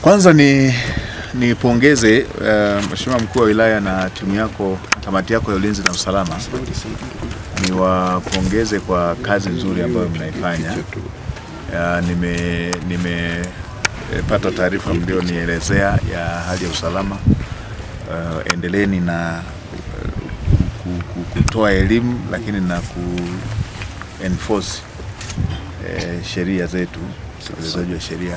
Kwanza ni nipongeze uh, Mheshimiwa mkuu wa wilaya na timu yako, kamati yako ya ulinzi na usalama, niwapongeze kwa kazi nzuri ambayo mnaifanya. Uh, nime nimepata taarifa mlionielezea ya hali ya usalama. Uh, endeleeni na uh, ku- ku- kutoa elimu lakini na ku enforce eh, sheria zetu, utekelezaji wa sheria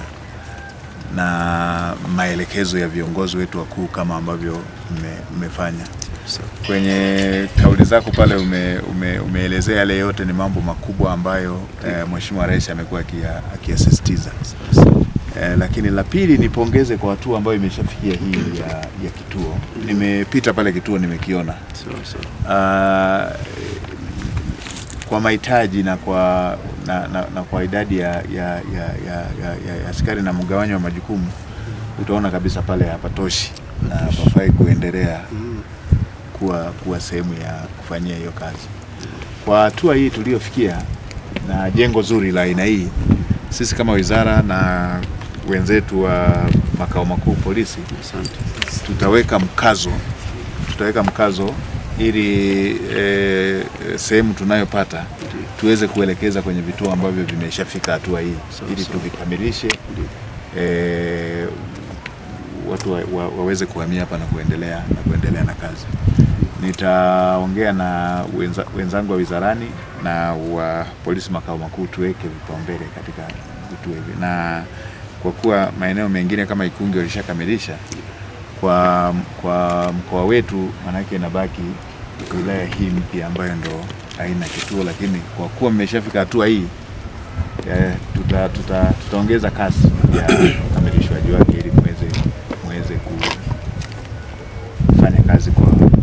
na maelekezo ya viongozi wetu wakuu kama ambavyo mme- mmefanya. Kwenye kauli zako pale ume, ume, umeelezea yale yote ni mambo makubwa ambayo eh, Mheshimiwa Rais amekuwa akia- akiyasisitiza. Eh, lakini la pili nipongeze kwa hatua ambayo imeshafikia hii ya, ya kituo. Nimepita pale kituo nimekiona. Ah, kwa mahitaji na kwa na, na, na kwa idadi ya, ya, ya, ya, ya, ya, ya askari na mgawanyo wa majukumu utaona kabisa pale hapatoshi na hapafai kuendelea kuwa, kuwa sehemu ya kufanyia hiyo kazi. Kwa hatua hii tuliyofikia na jengo zuri la aina hii, sisi kama wizara na wenzetu wa makao makuu polisi tutaweka mkazo tutaweka mkazo ili e, sehemu tunayopata tuweze kuelekeza kwenye vituo ambavyo vimeshafika hatua hii ili tuvikamilishe e, watu wa, wa, waweze kuhamia hapa na kuendelea na kuendelea na kazi. Nitaongea na wenza, wenzangu wa wizarani na wa polisi makao makuu tuweke vipaumbele katika vituo hivi, na kwa kuwa maeneo mengine kama Ikungi walishakamilisha kwa, kwa mkoa wetu, maanake inabaki wilaya hii mpya ambayo ndo haina kituo, lakini kwa kuwa mmeshafika hatua hii eh, tuta, tuta, tutaongeza kasi ya ukamilishwaji wake ili muweze muweze kufanya kazi kwa